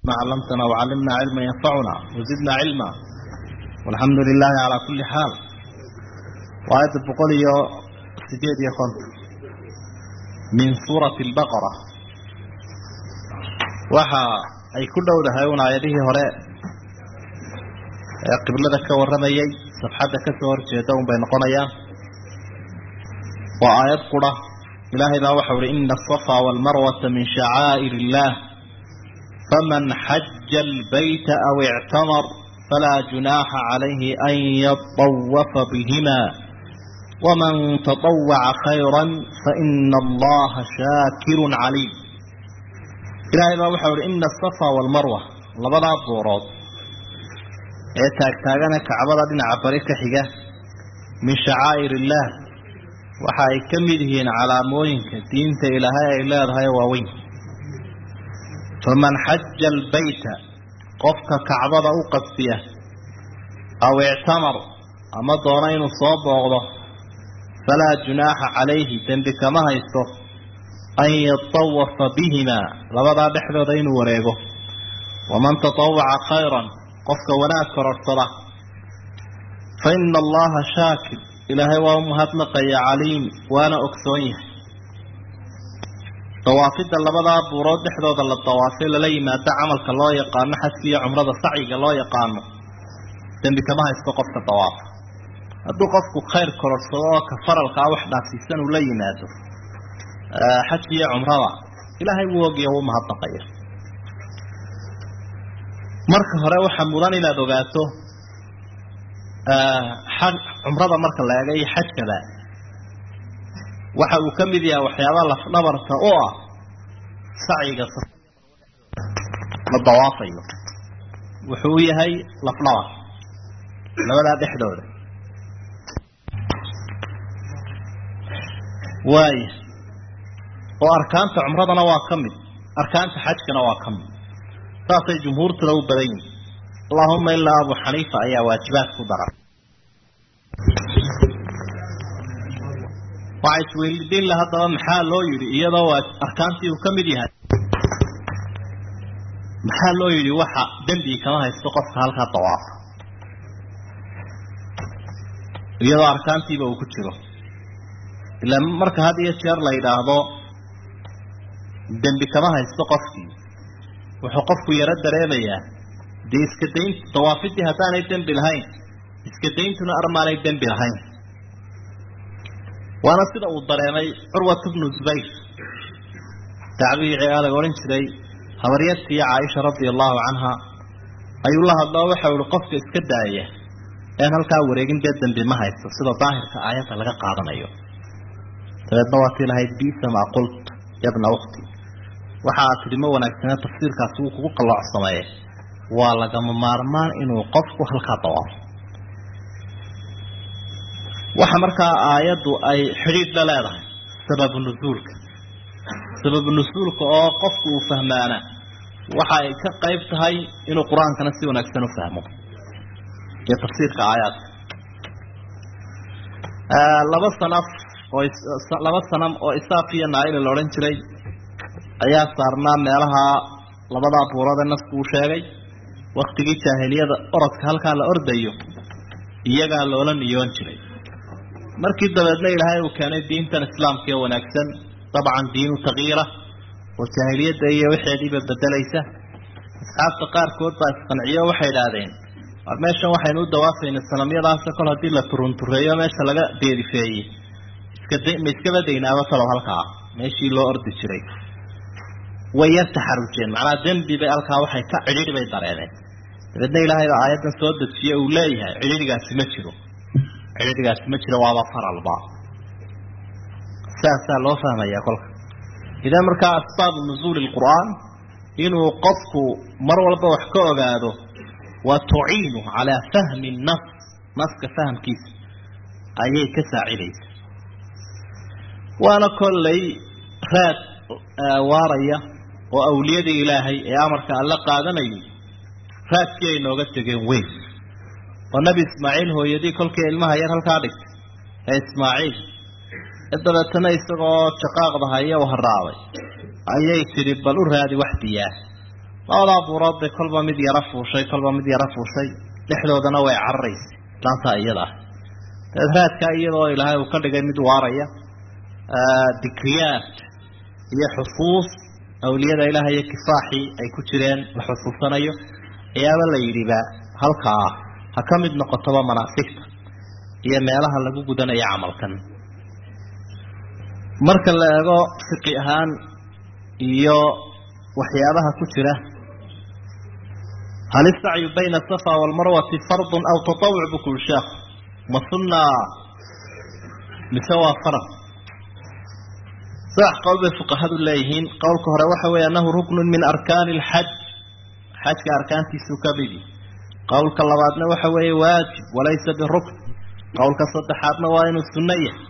ما علمتنا وعلمنا علما ينفعنا وزدنا علما والحمد لله على كل حال وآية بقولي سجيد يا خنت من سورة البقرة وحا أي كل دولة هايون آياته هراء قبل ذلك ورميي صفحة كسور جيدون بين قنيا وآيات قرى إلهي لا وحول إن الصفا والمروة من شعائر الله فمن حج البيت أو اعتمر فلا جناح عليه أن يطوف بهما ومن تطوع خيرا فإن الله شاكر عليم إلهي لا وحول إن الصفا والمروة لبدا الضورات ee taagtaagana kacbada dhinaca bari ka xiga min shacaa'ir illaah waxa ay ka mid yihiin calaamooyinka diinta ilaahay ay leedahay waaweyn faman xaja albayta qofka kacbada u qasbiya aw ictamar ama doona inuu soo booqdo falaa junaaxa calayhi dembi kama haysto an yatawafa bihimaa labadaa dhexdooda inuu wareego waman tatawaca khayran qofka wanaag kororsada fa ina allaha shaakir ilaahay waa u mahadnaqaya caliim waana ogsoon yahay dawaafidda labadaa buurood dhexdooda la dawaafay lala yimaado camalka loo yaqaano xajka iyo cumrada sacyiga loo yaqaano dembi kama haysto qofka dawaafa hadduu qofku khayr kororsado oo ka faralkaa wax dhaafsiisan uu la yimaado xajka iyo cumrada ilaahay wuu ogiyo wuu mahadnaqaya marka hore waxaa mudan inaad ogaato cumrada marka la eega iyo xajkaba waxa uu ka mid yahay waxyaabaa lafdhabarka u ah sacyiga la dawaafayo wuxuu u yahay lafdhabar labadaa dhexdooda waaya oo arkaanta cumradana waa ka mid arkaanta xajkana waa ka mid saasay jumhuurtuna u badan yihin allahuma ilaa abu xaniifa ayaa waajibaad ku dara waxaa isweydiin la haddaba maxaa loo yidhi iyadoo waa arkaantii uu ka mid yahay maxaa loo yidhi waxa dembi kama haysto qofka halkaa dawaafa iyadoo arkaantiiba uu ku jiro ilaa marka had iyo jeer la yidhaahdo dembi kama haysto qofkii wuxuu qofku yaro dareemayaa dee iska daynta dawaafidii haddaanay dembi lahayn iska dayntuna armaanay dembi lahayn waana sida uu dareemay curwat bnu zubayr tacbiicii adag odhan jiray habaryartii caaisha radia allahu canha ayuu la hadloo waxau ihi qofka iska daaya een halkaa wareegin dee dembi ma haysto sida daahirka aayadda laga qaadanayo dabeedna waa tii lahayd bisa maa qult yabna ukhti waxa aad tidhi ma wanaagsane tafsiirkaasi wuu kugu qalloocsameeye waa lagama maarmaan inuu qofku halkaa dawaafo waxa markaa aayaddu ay xidhiidh la leedahay sababu nusuulka sababu nusuulka oo qofku uu fahmaana waxa ay ka qayb tahay inuu qur-aankana si wanaagsan u fahmo iyo tafsiirka aayaadka laba sanaf oo laba sanam oo isaaf iyo naaila la odhan jiray ayaa saarnaa meelaha labadaa buurada nafku uu sheegay waktigii jaahiliyada orodka halkaa la ordayo iyagaa loola niyoon jiray markii dabeedna ilaahay uu keenay diintan islaamka ee wanaagsan dabcan diinu takyiira oo jaahiliyadda iyo waxeediiba bedelaysa asxaabta qaarkood baa isqanciyo waxay idhaahdeen war meeshan waxaynu u dawaafayna sanamyadaasa kol haddii la turuntureeyo meesha laga deerifeeyey iskada ma iskaba daynaaba talow halkaa meeshii loo ordi jiray way yar taxarujeen macnaa dembi bay halkaa waxay ka cidhiidhi bay dareemeen dabeedna ilaahay baa aayaddan soo dejiye uu leeyahay cidhiidhigaasi ma jiro cidhiidhigaasi ma jiro waaba faralba saasaa loo fahmayaa kolka idan markaa asbaabu nusuuli lqur'aan inuu qofku mar walba wax ka ogaado wa tuciinu calaa fahmi nas naska fahamkiisa ayay ka saacidaysa waana kollay raad waaraya oo awliyadii ilaahay ee amarka alla qaadanayay raadkii ay nooga tegeen weyn oo nebi ismaaciil hooyadii kolkii ilmaha yar halkaa dhigtay ee ismaaciil ee dabeetana isagoo jaqaaqda haya u haraabay ayay tidhi bal u raadi wax biyaa labadaa buurood bay kolba mid yaro fuushay kolba mid yaro fuushay dhexdoodana way cararaysay laantaa iyada ah dabeed raadkaa iyadoo ilaahay uu ka dhigay mid waaraya dikriyaat iyo xusuus awliyada ilaahay iyo kifaaxii ay ku jireen la xusuusanayo ayaaba la yidhiba halkaa ha ka mid noqotoba manaasigta iyo meelaha lagu gudanayo camalkan marka la eego fiqi ahaan iyo waxyaabaha ku jira hal isacyu bayna asafa waalmarwati fardun aw tatawuc buu ku yuri sheekhu ma sunnaa mise waa farad saddex qowl bay fuqahadu leeyihiin qowlka hore waxa weeye annahu ruknun min arkaani alxaj xajka arkaantiisuu ka midi qowlka labaadna waxa weeye waajib walaysa birukn qowlka saddexaadna waa inuu sunno yahay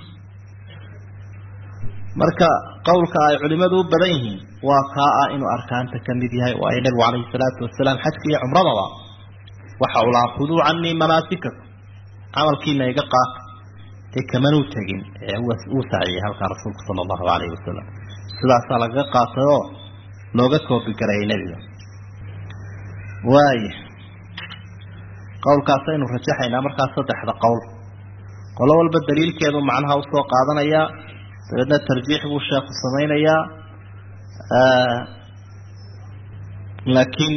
marka qowlka ay culimadu u badan yihiin waa kaa ah inuu arkaanta ka mid yahay waayo nebigu calayhi salaatu wasalaam xajka iyo cumradaba waxa uu lahaa khuduu canii manaasikakum camalkiina iga qaata dee kamanuu tegin ee uu saaciyey halkaa rasuulku sala allahu calayhi wasalam sidaasaa lagaga qaatay oo looga koobigarayay nebiga waaya qowlkaasaynu rajaxaynaa markaa saddexda qowl qolo walba daliilkeedu macnaha usoo qaadanayaa dabeedna tarjiix buu sheekhu samaynayaa laakiin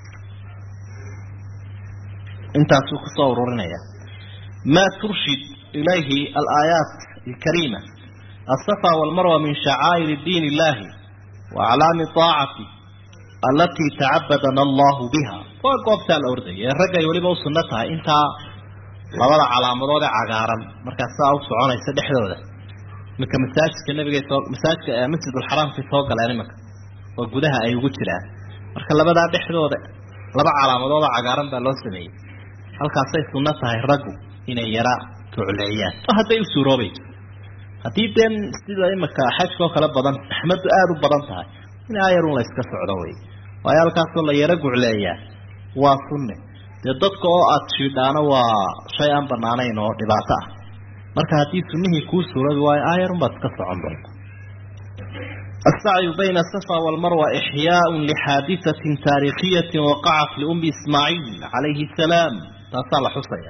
intaasuu kusoo ururinaya ma turshid ilayhi alaayaat alkariima alsafa walmarwa min shacaa'ir diin illahi wa aclaami aacati alatii tacabadana allahu biha waa goobtaa la ordaya ee ragga ay weliba u sunno tahay intaa labada calaamadood ee cagaaran markaas saa u soconaysa dhexdooda iminka masaajidka nabiga soo masaajidka masjidulxaraamkay soo galeen iminka oo gudaha ay ugu jiraan marka labadaa dhexdooda laba calaamadoodoo cagaaran baa loo sameeyey halkaasay sunno tahay raggu inay yara tucleeyaan oo hadday u suuroobayso haddii dee sida iminka xajka oo kale badan axmadu aada u badan tahay in ayarun la yska socdo wey waayo halkaasoo la yaro gucleeyaa waa sunne dee dadka oo aada shiidhaano waa shay aan banaanayn oo dhibaato ah marka haddii sunnihii kuu suuroobi waayo aayarun baad iska socon doonta السعي بين الصفا والمروة إحياء لحادثة تاريخية وقعت لأم إسماعيل عليه السلام تصال حصية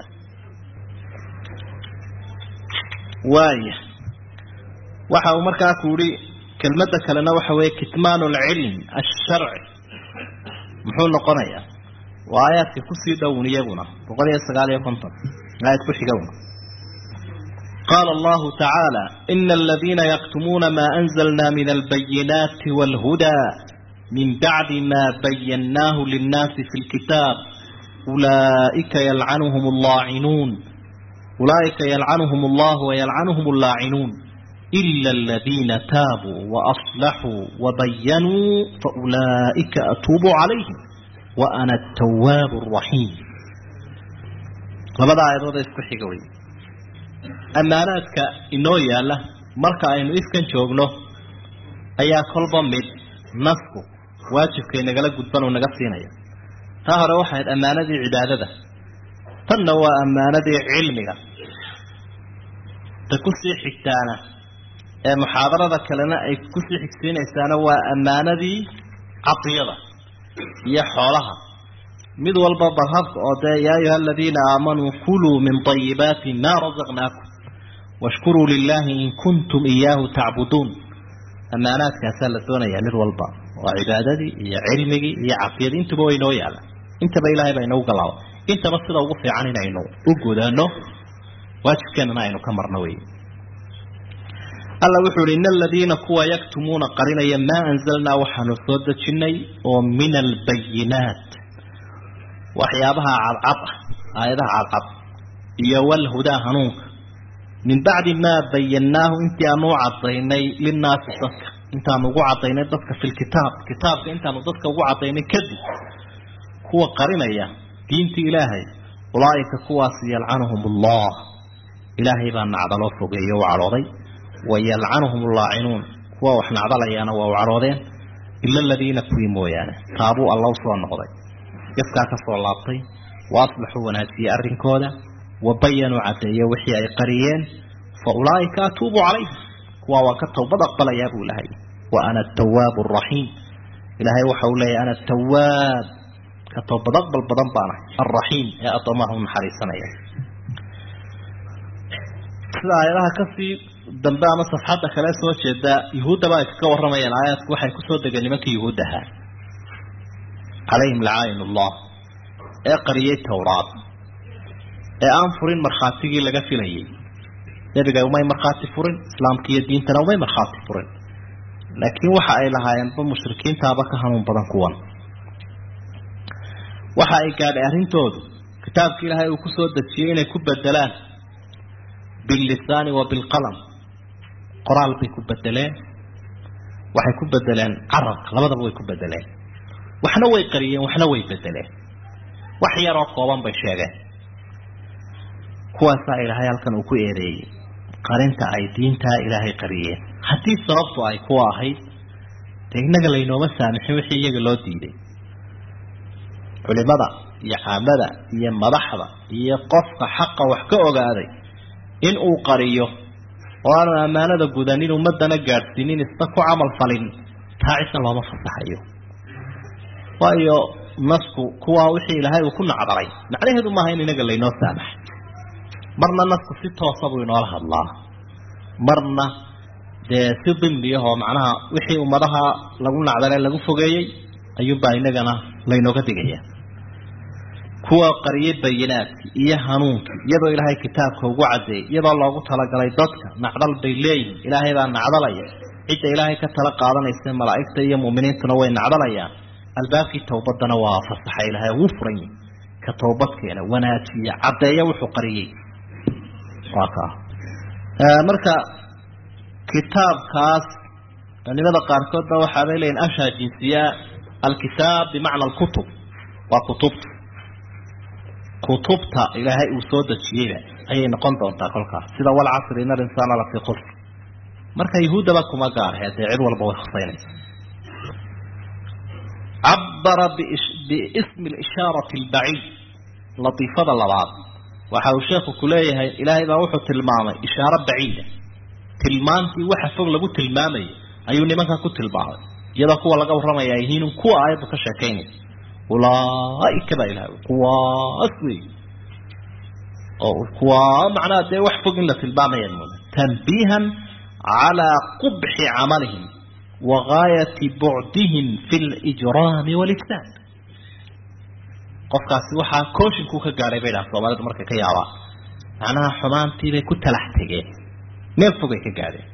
واي waxa uu markaa ku yidhi kelmadda kalena waxa weeye kitmaan alcilm alsharci muxuu noqonayaa waa aayaadka kusii dhown iyaguna boqol iyo sagaal iyo konton aayad ku xigowna qaala allahu tacaala ina aladiina yaktumuuna maa anzalna min albayinaati wاlhudaa min bacdi ma bayannaahu linnaasi fi lkitaab ulaa'ika yalcanuhum allaacinuun ulaa'ika yalcanuhum allahu wayalcanuhum allaacinuun إلا الذين تابوا وأصلحوا وبينوا فأولئك أتوب عليهم وأنا التواب الرحيم labada aayadood ee isku xiga wey ammaanaadka inoo yaalla marka aynu ifkan joogno ayaa kolba mid nasku waajibkay nagala gudban uu naga siinaya taa hore waxay ahayd ammaanadii cibaadada tanna waa ammaanadii cilmiga ta kusii xigtaana ee muxaadarada kalena ay kusii xigsiinaysaana waa ammaanadii cadiyada iyo xoolaha mid walba balhabka oo dee yaa ayuha aladiina aamanuu kuluu min طayibaati ma razaqnaakum washkuruu lilahi in kuntum iyaahu tacbuduun ammaanaadkaasaa la doonayaa mid walba waa cibaadadii iyo cilmigii iyo cadiyadii intuba way noo yaala intaba ilahay baa inoogu galaaba intaba sida ugu fiican inaynu u gudaano waajibkeenana aynu ka marno wey alla wuxuu uhi ina aladiina kuwa yaktumuuna qarinaya maa anzalnaa waxaanu soo dejinnay oo min albayinaat waxyaabaha cadcad ah aayadaha cadcad iyo walhudaa hanuunka min bacdi maa bayannaahu intii aanu u cadaynay linnaasi dadka intaanu ugu cadaynay dadka fi lkitaab kitaabka intaanu dadka ugu cadaynay kadib kuwa qarinaya diinta ilaahay ulaa'ika kuwaas yalcanuhum allah ilaahay baa nacdaloo fogeeyo u cadhooday wayalcanuhum allaacinuun kuwa wax nacdalayaana waa u cadhoodeen ila aladiina kuwii mooyaane taabuu alla usoo noqday gefkaa ka soo laabtay wa aslaxuu wanaajiyey arrinkooda wa bayanuu caddeeye wixii ay qariyeen fa ulaa'ika atuubu calayhim kuwa waa ka towbad aqbalayaa buu lahay wa ana atawaabu araxiim ilaahay waxa uu leeyahy ana tawaab ka toobad aqbal badan baanahay alraxiim ee addoomaha u naxariisanaya sida aayadaha kasii dambe ama safxadda kale soo jeeda yuhuuddaba ay kaga warramayaan aayaadku waxay kusoo degeen nimankii yuhuud ahaa calayhim lacaayin ullah ee qariyey towraad ee aan furin markhaatigii laga filayay nebiga umay markhaati furin islaamka iyo diintana umay markhaati furin laakiin waxa ay lahaayeenba mushrikiintaaba ka hanuun badan kuwan waxa ay gaadhay arrintoodu kitaabka ilaahay uu kusoo dejiyey inay ku bedelaan billisaani wa bilqalam qoraal bay ku bedeleen waxay ku bedeleen carabka labadaba way ku bedeleen waxna way qariyeen waxna way bedeleen wax yaroo kooban bay sheegeen kuwaasaa ilaahay halkan uu ku eedeeyey qarinta ay diintaa ilaahay qariyeen haddii sababtu ay kuwa ahayd dee innaga laynooma saamixin wixii iyaga loo diiday culimada iyo caamada iyo madaxda iyo qofka xaqa wax ka ogaaday in uu qariyo oo aanu ammaanada gudanin ummadana gaadhsiinin isna ku camal falin taa cisna looma fasaxayo waayo nasku kuwaa wixii ilaahay uu ku nacdalay macnaheedu maaha in inaga laynoo saamaxay marna nasku si toosa buu inoola hadlaa marna dee si dimliyahoo macnaha wixii ummadaha lagu nacdale lagu fogeeyey ayuunbaa inagana laynooga digaya kuwa qariyay bayinaadkii iyo hanuunkii iyadoo ilaahay kitaabka ugu cadeeyey iyadoo loogu talagalay dadka nacdal bay leeyihin ilaahay baa nacdalaya cidda ilaahay ka tala qaadanaysa malaa'igta iyo mu'miniintuna way nacdalayaan albaabkii towbadana waa fasaxa ilaahay ugu furan yihi ka towbadkeena wanaajiya caddeeya wuxuu qariyey waa kaa marka kitaabkaas culimada qaarkoodba waxaabay leeyihin ashaa jinsiya alkitaab bimacna alkutub waa kutubta kutubta ilaahay uu soo dejiyeyba ayay noqon doontaa kolkaas sida walcasri ina alinsaana lafii qusr marka yahuuddaba kuma gaarhe dee cid walba way husaynaysa cabara biismi lishaarati albaciid latiifada labaad waxa uu sheekhu ku leeyahay ilaahay baa wuxuu tilmaamay ishaaro baciida tilmaantii waxa fog lagu tilmaamayay ayuu nimanka ku tilmaamay iyadoo kuwa laga warramaya ay yihiin kuwa aayaddu ka sheekaynaysa ulaaika baa ilahay kuwaas wey oo kuwaa macnaha dee wax fog in la tilmaamaya mooda tanbiihan calaa qubxi camalihim wa gaayati bucdihim fi lijraami walifsaad qofkaasi waxaa kooshinkuu ka gaadhay bay dhaha soomaalidu markay ka yaabaan macnaha xumaantiibay ku talax tegeen meel fogay ka gaadheen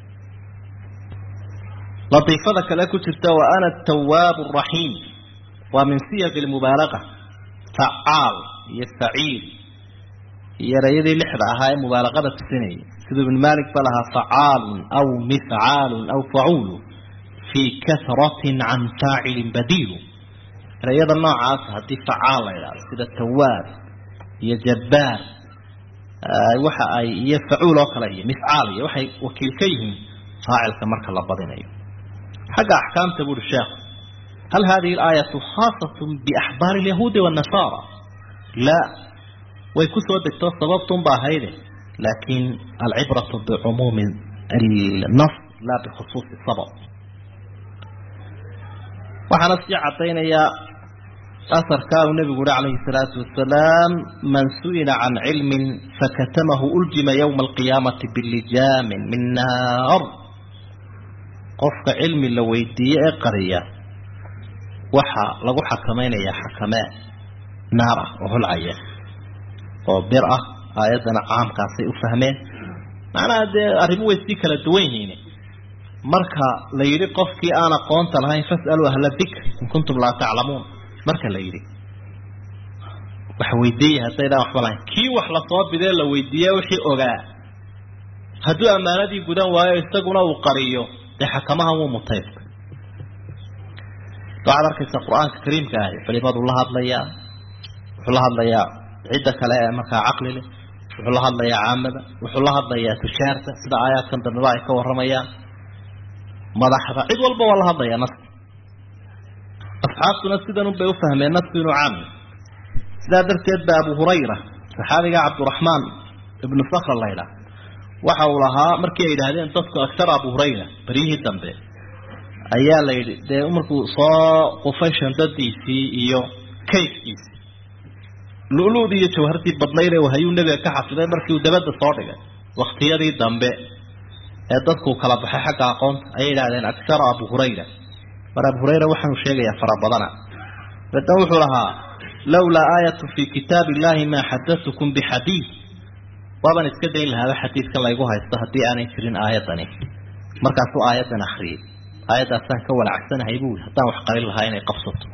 latiifada kale ku jirta wa ana atawaab araxiim waa min siyaq lmubaalaqa facaal iyo faciil iyo erayadii lixda ahaa ee mubaalaqada tusinayay siduu ibn malik ba lahaa facaalun aw mifcaalun aw facuulu fii kahratin can faacilin badiilu erayada noocaas haddii facaal la idhahdo sida tawaab iyo jabbaar waxa ay iyo facuul oo kale iyo mifcaal iyo waxay wakiil ka yihiin faacilka marka la badinayo xagga axkaamta buuri sheekhu هل هذه الآية خاصة بأحبار اليهود والنصارى لا ويكسوا دكتور سببتم بهيده لكن العبرة بعموم النص لا بخصوص السبب وحنسي عطينا يا أثر كان النبي عليه الصلاة والسلام من سئل عن علم فكتمه ألجم يوم القيامة باللجام من نار قفك علم لو يدي قريه waxaa lagu xakamaynayaa xakamee naar ah oo holcaya oo bir ah aayaddana caamkaasay u fahmeen macnaha dee arrimu way sii kala duwan yihiin marka la yidhi qofkii aan aqoonta lahayn fas'aluu ahla dikr in kuntum laa taclamuun marka la yidhi wax weydiiya haddaydaan waxba lahayn kii wax lasoo bidee la weydiiye wixii ogaa hadduu ammaanadii gudan waayo isaguna uu qariyo dee xakamahan wuu mutaysta waxaad arkaysa qur-aanka kariimka ahi culimadu la hadlayaa wuxuu la hadlayaa cidda kale ee markaa caqli leh wuxuu la hadlayaa caamada wuxuu la hadlayaa tushaarta sida aayaadkan dambeba ay ka warramayaan madaxda cid walba waa la hadlayaa naska asxaabtuna sidan unbay u fahmeen nasku inuu caam sidaa darteed ba abu hurayra saxaabiga cabdiraxmaan ibnu sakra laydhaah waxa uu lahaa markii ay yidhaahdeen dadku agtar abu hurayra beryihii dambe ayaa la yidhi dee markuu soo qufay shandadiisii iyo kayfkiisii lu-luudii iyo jawhartii badnayd ee hayuu nebiga ka xafiday markii uu dabadda soo dhigay waktiyadii dambe ee dadkuu kala baxay xagga aqoonta ayay yidhahdeen aktara abu hurayra mar abu hurayra waxaanu sheegayaa fara badana dabeedna wuxuu lahaa lawlaa aayatu fii kitaab illahi maa xadatukum bixadiid waabaan iska dayn lahaaba xadiidkan laygu haysto haddii aanay jirin aayadani markaasuu aayaddan akriyay aayaddaasaan ka walacsanahay buu haddaan wax qarin lahaa inay qabsato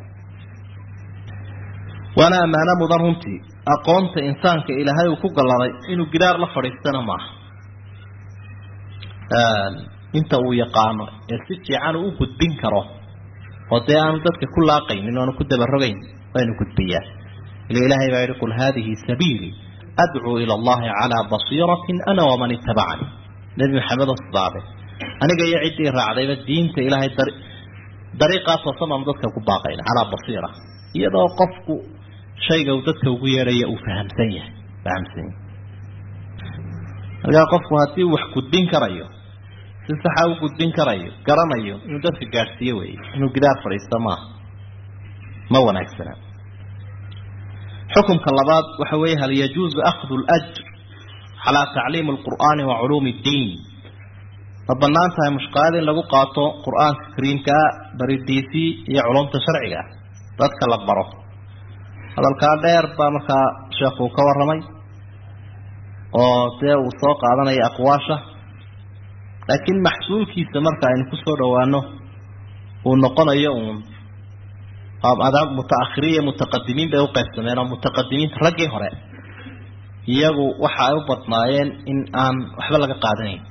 waana ammaano mudan runtii aqoonta insaanka ilaahay uu ku galladay inuu gidaar la fadhiistana maaha inta uu yaqaano ee si fiican uu u gudbin karo oo dee aanu dadka ku laaqaynin oanu ku dabarogayn waynu gudbiyaa ila ilaahay baa yihi qul haadihi sabiilii adcuu ila allahi calaa basiiratin ana waman itabacanii nebi maxamed oo sidaabe aniga iyo ciddii raacdayba diinta ilaahay dar dariiqaas hoosamaan dadka ku baaqayna calaa basiira iyadoo qofku shayga uu dadka ugu yeedhaya uu fahamsan yahay fahamsan yahay markaa qofku haddii uu wax gudbin karayo si saxa u gudbin karayo garanayo inuu dadka gaadhsiiyo weeye inuu gidaar fadhiisto maaha ma wanaagsana xukumka labaad waxa weeye hal yajuuzu akhdu ljr calaa tacliimi alqur'aani wa culuumi ddiin ma banaan tahay mushqaad in lagu qaato qur-aanka kariimkaa baridiisii iyo culumta sharciga dadka la baro hadalkaa dheer baa markaa sheekhu ka warramay oo dee uu soo qaadanaya aqwaasha laakiin maxsuulkiisa marka aynu kusoo dhawaano uu noqonayo uun mutaakhiriin iyo mutaqadimiin bay uqaybsameen oo mutaqadimiinta raggii hore iyagu waxa ay u badnaayeen in aan waxba laga qaadanayn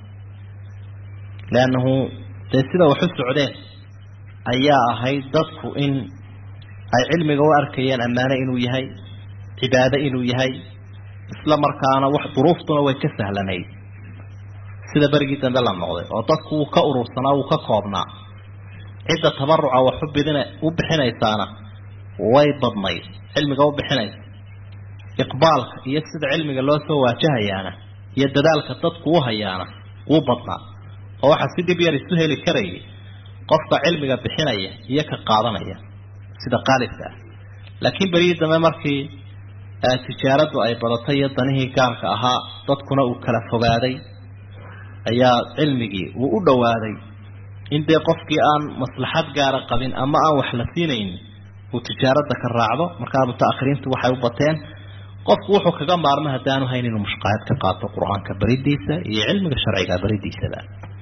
leannahu dee sida wax u socdeen ayaa ahayd dadku in ay cilmiga u arkayeen ammaane inuu yahay cibaado inuu yahay isla markaana wax duruuftuna way ka sahlanayd sida berigii dambe la noqday oo dadku wuu ka urursanaa wuu ka koobnaa cidda tabaruca wax ubidin u bixinaysaana way badnayd cilmiga u bixinaysa iqbaalka iyo sida cilmiga loo soo waajahayaana iyo dadaalka dadku u hayaana wuu badnaa oo waxaa si dhib yar isu heli karayay qofka cilmiga bixinaya iyo ka qaadanaya sida qaalibka ah laakiin berigii dambe markii tijaaradu ay badatay iyo danihii gaarka ahaa dadkuna uu kala fogaaday ayaa cilmigii uu u dhowaaday in dee qofkii aan maslaxad gaara qabin ama aan wax la siinaynin uu tijaarada ka raacdo markaa mutaakhiriintu waxay u bateen qofku wuxuu kaga maarmo haddaanu hayn inuu mushqaayad ka qaato qur-aanka beridiisa iyo cilmiga sharciga beridiisaba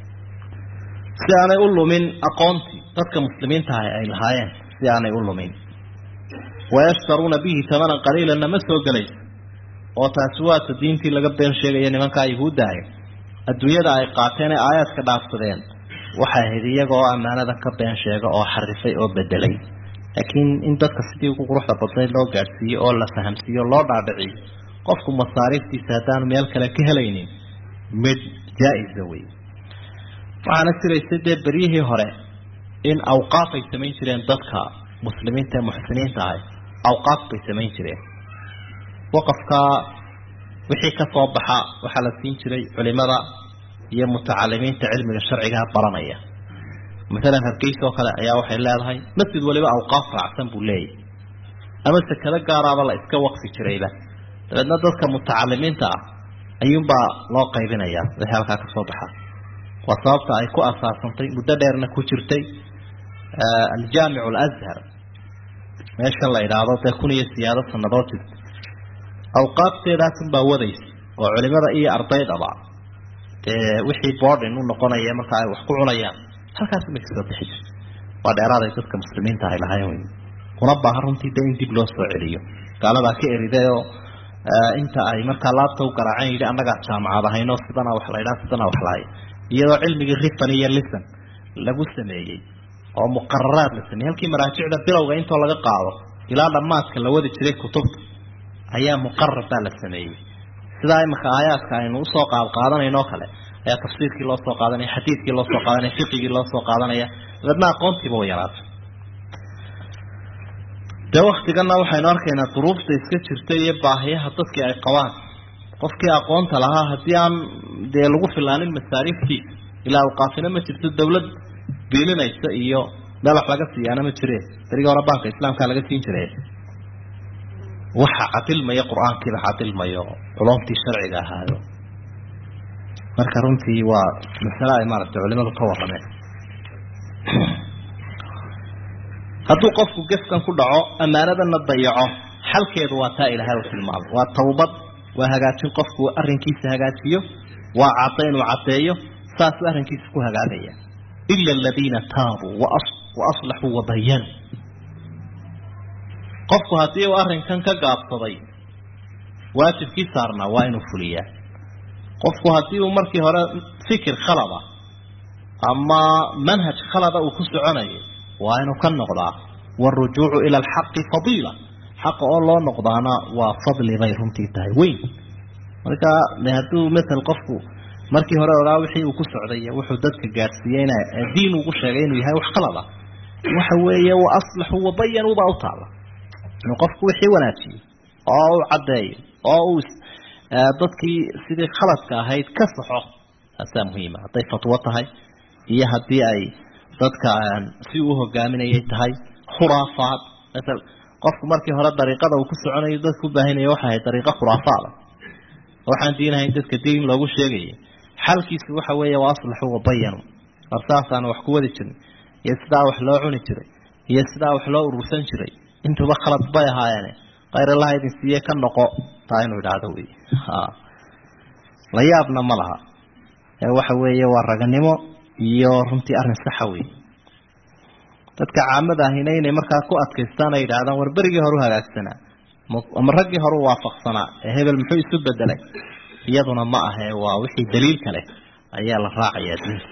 si aanay u lumin aqoontii dadka muslimiintaah ay lahaayeen si aanay u lumin wayashtaruuna bihi tamanan qaliilanna ma soo gelayso oo taasi waata diintii laga been sheegaya nimankaa yahuuddahay adduunyada ay qaateen ee aayaadka dhaafsadeen waxay ahayd iyagoo ammaanada ka been sheega oo xarifay oo bedelay laakiin in dadka sidii ugu quruxda badnayd loo gaadhsiiyo oo la fahamsiiyo loo dhaadhiciyo qofku masaariiftiisa haddaanu meel kale ka helaynin mid jaa-isa wey waxaana jiraysay dee beryihii hore in awqaaf ay samayn jireen dadka muslimiinta ee muxsiniinta ahay awqaaf bay samayn jireen waqafka wixii ka soo baxa waxaa la siin jiray culimada iyo mutacalimiinta cilmiga sharcigaha baranaya maalan hargeysa oo kale ayaa waxay leedahay masjid waliba awqaaf raacsan buu leeyahy ama sekado gaaraaba la iska waqfi jirayba dabeedna dadka mutacalimiinta ah ayuunbaa loo qaybinaya wixii halkaa kasoo baxa waa sababta ay ku asaasantay muddo dheerna ku jirtay aljaamic alazhar meeshan la idhaahdo dee kun iyo siyaado sanadood jirta awqaabteedaasun baa wadaysa oo culimada iyo ardaydaba dee wixii boardin u noqonaya marka ay wax ku cunayaan halkaas ma kasoo bixi jirta waa dheeraaday dadka muslimiinta ay lahayn wey una baahan runtii de in dib loo soo celiyo gaaladaa ka eriday oo inta ay markaa laabta u garaaceen yidhi annagaa jaamacad ahayno sidana wax la ydhaha sidana wax lahay iyadoo cilmigii rifan iyo lisan lagu sameeyey oo muqararaad la sameeyey halkii maraajicda bilowga intoo laga qaado ilaa dhammaadka la wadi jiray kutubta ayaa muqarar baa la sameeyey sidaa imaka aayaadka aynu usoo qaad qaadanayno o kale ayaa tafsiirkii loo soo qaadanaya xadiidkii loo soo qaadanaya fiqigii loo soo qaadanaya dabeedna aqoontiiba way yaraatay dee waktigana waxaynu arkaynaa duruufta iska jirta iyo baahiyaha dadkii ay qabaan qofkii aqoonta lahaa haddii aan dee lagu filaanin masaariiftiisa ilaa awqaafina ma jirto dawlad biilinaysa iyo meel wax laga siiyaana ma jire berigii hore baanka islaamkaa laga siin jire waxa cadilmaya qur-aankiiba cadilmayo culumtii sharciga ahaayo marka runtii waa masale ay maaragtay culimadu ka warrameen hadduu qofku gefkan ku dhaco ammaanadana dayaco xalkeedu waa taa ilaahay u tilmaamay waa tawbad waa hagaajin qofku arrinkiisa hagaajiyo waa cadda inuu caddeeyo saasuu arrinkiisa ku hagaagaya ila aladiina taabuu wa aslaxuu wabayanuu qofku haddii uu arrinkan ka gaabsaday waajibkii saarnaa waa inuu fuliyaa qofku haddii uu markii hore fikir khalada ama manhaj khalada uu ku soconayo waa inuu ka noqdaa waarujuucu ila alxaqi fadiila xaqa oo loo noqdaana waa fadli bay runtii tahay weyn marka de hadduu matal qofku markii hore ogaa wixii uu ku socday wuxuu dadka gaadhsiiyeyna diin ugu sheegay inuu yahay wax khalada waxa weeye wa aslaxu wabayanuu baa u taala inuu qofku wixii wanaajiyo oo u caddeeyo oo uu dadkii sidii khaladka ahayd ka saxo taasaa muhiima hadday fatwo tahay iyo haddii ay dadka si uu hogaaminayay tahay khuraafaad maal qofku markii hore dariiqada uu ku soconayo dadku ubaahanaya waxay ahayd dariiqo khuraafaada waxaan diinahayn dadka diin loogu sheegaya xalkiisu waxa weeye waa aslaxu wabayanu war saasaana wax ku wadi jiray iyo sidaa wax loo cuni jiray iyo sidaa wax loo urursan jiray intuba khalad bay ahaayeene khayr allaha idin siiye ka noqo taa inuu idhaahdo wey la yaabna ma laha waxa weeye waa raganimo iyo runtii arrin saxa wey dadka caamada ahina inay markaa ku adkaystaan ay yidhahdaan war berigii hore u hagaagsanaa ama raggii hore u waafaqsanaa ee hebel muxuu isu bedelay iyaduna ma ahee waa wixii daliilka leh ayaa la raacayaa diinta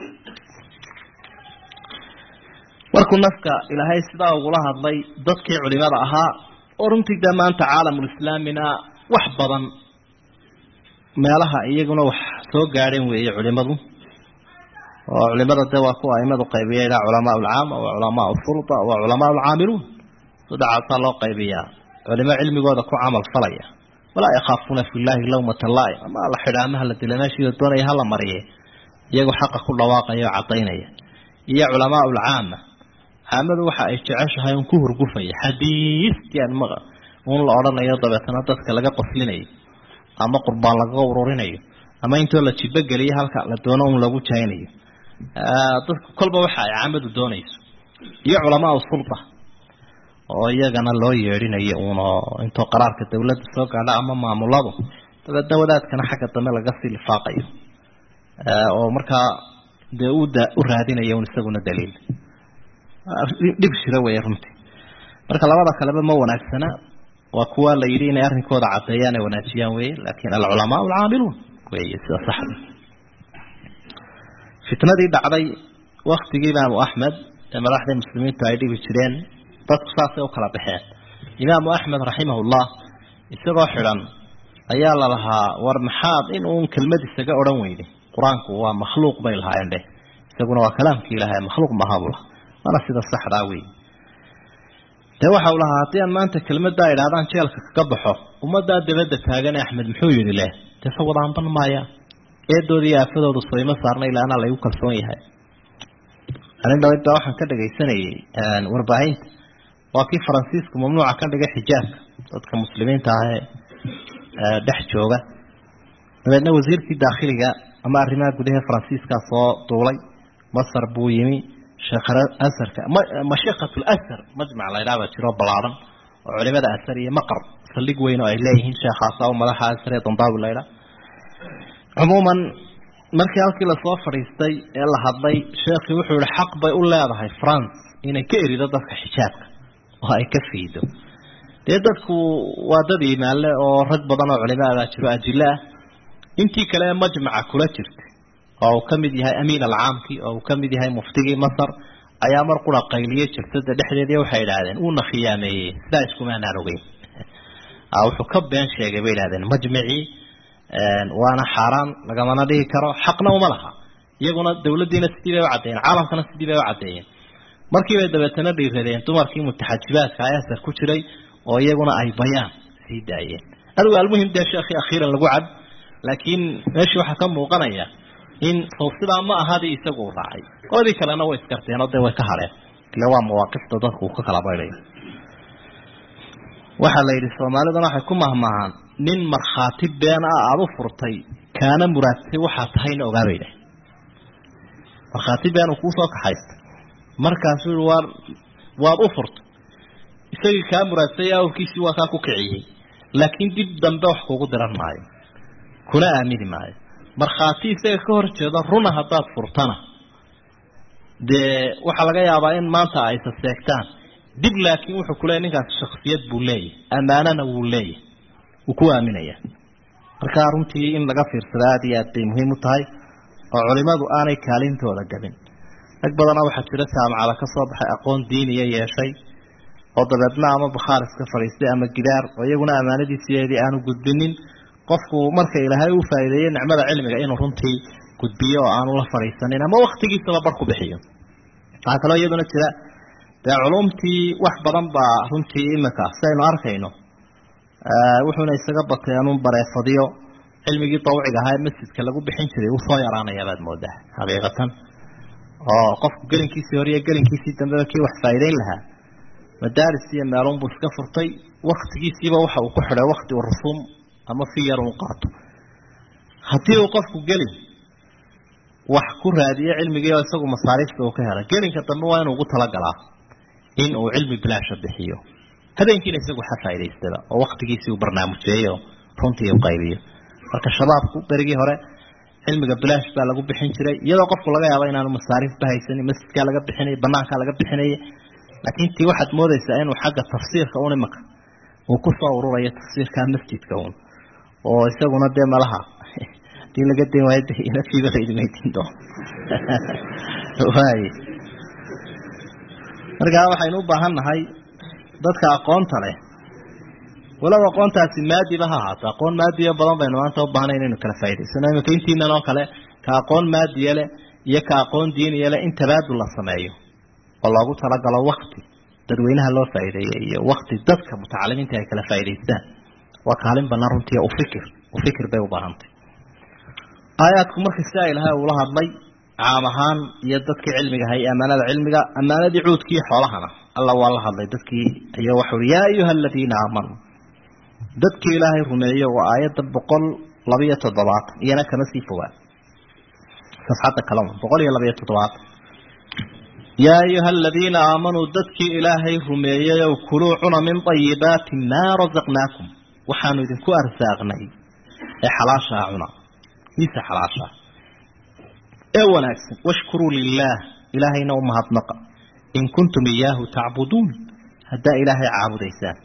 markuu nafka ilaahay sidaa ugula hadlay dadkii culimada ahaa oo runtii dee maanta caalamulislaamina wax badan meelaha iyaguna wax soo gaadheen weeye culimadu oo culimada de waa kuwa aimadu qaybiya ilaa culamaa alcaama wa culamaa alfurda wa culamaa alcaamiluun saddexaasaa loo qaybiyaa culimo cilmigooda ku camal falaya walaa yakhaafuuna fi llaahi lawmata laa'im ama la xidhaa ama hala dila meeshiida doonaya hala mariye iyagoo xaqa ku dhawaaqaya oo caddaynaya iyo culamaa alcaama caamadu waxa ay jeceshahay un ku hurgufaya xadiistii aan maqa un la odhanayo dabeetana dadka laga qoslinayo ama qurbaan lagaga ururinayo ama intoo la jibogeliyo halka la doono un lagu jaynayo dadku kolba waxa ay caamadu doonayso iyo culamaa sulta oo iyagana loo yeedhinayo uunoo intoo qaraarka dawladda soo gaadha ama maamuladu dabeedna wadaadkana xagga dambe laga sii lifaaqayo oo markaa dee u da u raadinayo un isaguna daliil dhib shira weeye runtii marka labada kaleba ma wanaagsana waa kuwa la yidhi inay arrinkooda caddeeyaan ay wanaajiyaan weye laakin alculamaa alcaamiluun weye sida saxda fitnadii dhacday waktigii imaamu axmed ee madaxdii muslimiintu ay dhibi jireen dadku saasay u kala baxeen imaamu axmed raximahullah isagoo xidhan ayaa la lahaa war maxaad in uun kelmad isaga odhan weyday qur-aanku waa makhluuq bay lahaayeen dheh isaguna waa kalaamkii ilahay makhluuq maaha buu lahaa waana sida saxdaa wey dee waxa u lahaa haddii aan maanta kelmaddaa idhahdaan jeelka kaga baxo ummaddaa dabadda taagan ee axmed muxuu yidhi leh dee se wadaanban maaya eedooda iyo aafadooda soyma saarna ilaa anaa laygu kalsoon yahay arin dhawed baa waxaan ka dhagaysanayay warbaahinta waa kii faransiisku mamnuuca ka dhigay xijaabka dadka muslimiinta ah ee dhex jooga dabeedna wasiirkii daakhiliga ama arrimaha gudaha faransiiskaa soo duulay masar buu yimi sheekharasarka mashiikat lasar majmac la ydhaha baa jiro ballaaran oo culimada asar iyo maqar saldhig weyn oo ay leeyihiin sheekhaasa u madaxa asar ee dambaawi la ydhaha cumuuman markii halkii lasoo fadhiistay ee la hadlay sheekhii wuxuu yihi xaq bay u leedahay france inay ka erido dadka xijaabka oo ay ka fiido dee dadku waa dad iimaanle oo rag badan oo culimaa baa jiro ajilo ah intii kale ee majmaca kula jirta oo uu ka mid yahay amiin alcaamkii oo uu ka mid yahay muftigii masar ayaa mar qura qayliye jirtada dhexdeedii waxay idhaahdeen uuna khiyaameeyey sidaa iskumaanaan ogeyn wuxuu ka been sheegay bay idhahdeen majmacii waana xaaraan lagamana dhigi karo xaqna uma laha iyaguna dawladdiina sidii bay u caddeeyeen caalamkana sidii bay u caddeeyeen markiibay dabeetana dhiiradeen dumarkii mutaxajibaadka ee asar ku jiray oo iyaguna ay bayaan sii daayeen adigu almuhim dee sheekhii akhiiran lagu cad laakiin meeshii waxaa ka muuqanaya in sow sidaa ma ahadii isagu u raacay qoladii kalena way iskarteen oo dee way ka hadheen ile waa mawaaqifta dadku uu ka kala baydayo waxaa la yidhi soomaaliduna waxay ku mahmaahaan nin markhaati been ah aada u furtay kaana muraadsay waxaa tahayna ogaabayda markhaati been uu kuusoo kaxaystay markaasuu yihi waa waad u furtay isagii kaa muraadsay awrkiisii waa kaa ku kiciyey laakiin dib dambe wax kugu diran maayo kuna aamini maayo markhaati isaga ka hor jeeda runa haddaad furtana dee waxaa laga yaabaa in maanta ay saseegtaan dib laakiin wuxuu kuleeyahy ninkaas shaksiyad buu leeyahy ammaanana wuu leeyahy wuu ku aaminaya marka runtii in laga fiirsada aada iyo aad bay muhiim u tahay oo culimadu aanay kaalintooda gabin rag badana waxaa jira jaamacada ka soo baxay aqoon diiniya yeeshay oo dabeedna ama bakhaar iska fadhiistay ama gidaar oo iyaguna ammaanadiisiyeedii aanu gudbinin qofku marka ilaahay u faa'iideeyey nicmada cilmiga inuu runtii gudbiyo oo aanu la fadhiisanin ama waktigiisaba bar ku bixiyo waxaa kaloo iyaduna jira dee culumtii wax badan baa runtii imika siaynu arkayno wuxuuna isaga batay anun bareefadiyo cilmigii dawciga ahaa ee masjidka lagu bixin jiray uu soo yaraanaya baad moodaa xaqiiqatan oo qofku gelinkiisii hore iyo gelinkiisii dambeba kii wax faa'iideyn lahaa madaaris iyo meelunbuu iska furtay waktigiisiiba waxa uu ku xidhay wakti uu rusuum ama fi yar uu qaato haddii uu qofku gelin wax ku raadiyo cilmigii oo isagu masaariifta uu ka helay gelinka dambe waa inuu ugu talagalaa in uu cilmi bilaasha bixiyo habeenkiina isagu ha faa'idaystaba oo waktigiisii uu barnaamujeeyo runtii u qaybiyo marka shabaabku berigii hore cilmiga bilaash baa lagu bixin jiray iyadoo qofku laga yaabo inaanu masaariifba haysanin masjidkaa laga bixinay banaankaa laga bixinaya laakiin tii waxaad moodaysaa inuu xagga tafsiirka un imaka uu kusoo ururayo tafsiirka masjidka un oo isaguna dee malaha hadii laga den waayo de inafiiba laidmaydiin doono waay markaa waxaynu u baahan nahay dadka aqoonta leh walow aqoontaasi maadiba ha ahaato aqoon maadiya badan baynu maanta u baahnay inaynu kala faa'idaysano imika intiinan oo kale ka aqoon maadiya leh iyo ka aqoon diiniya leh in tabaadul la sameeyo oo loogu talagalo wakti dadweynaha loo faa'iideeyey iyo wakti dadka mutacalimiinta ay kala faa'idaystaan waa kaalin banaan runtii ufikir ufikir bay u baahantay aayaadku markii sidaa ilahay uula hadlay caam ahaan iyo dadkii cilmiga hay amaanada cilmiga amaanadii cuudkii xoolahana alla waa la hadlay dadkii iyo waxau uhi yaa ayuha aladiina aamanuu dadkii ilaahay rumeeyo waa aayadda boqol labiyo toddobaatan iyana kama sii fogaan safxadda kalema boqol iyo labiyo toddobaatan yaa ayuha aladiina aamanuu dadkii ilaahay rumeeyeyow kuluu cuna min ayibaati maa rasaqnaakum waxaanu idinku arsaaqnay ee xalaashaa cuna miisa xalaashaa ee wanaagsan washkuruu lilaah ilaahayna u mahadnaqa in kuntum iyaahu tacbuduun haddaa ilaahay caabudaysaan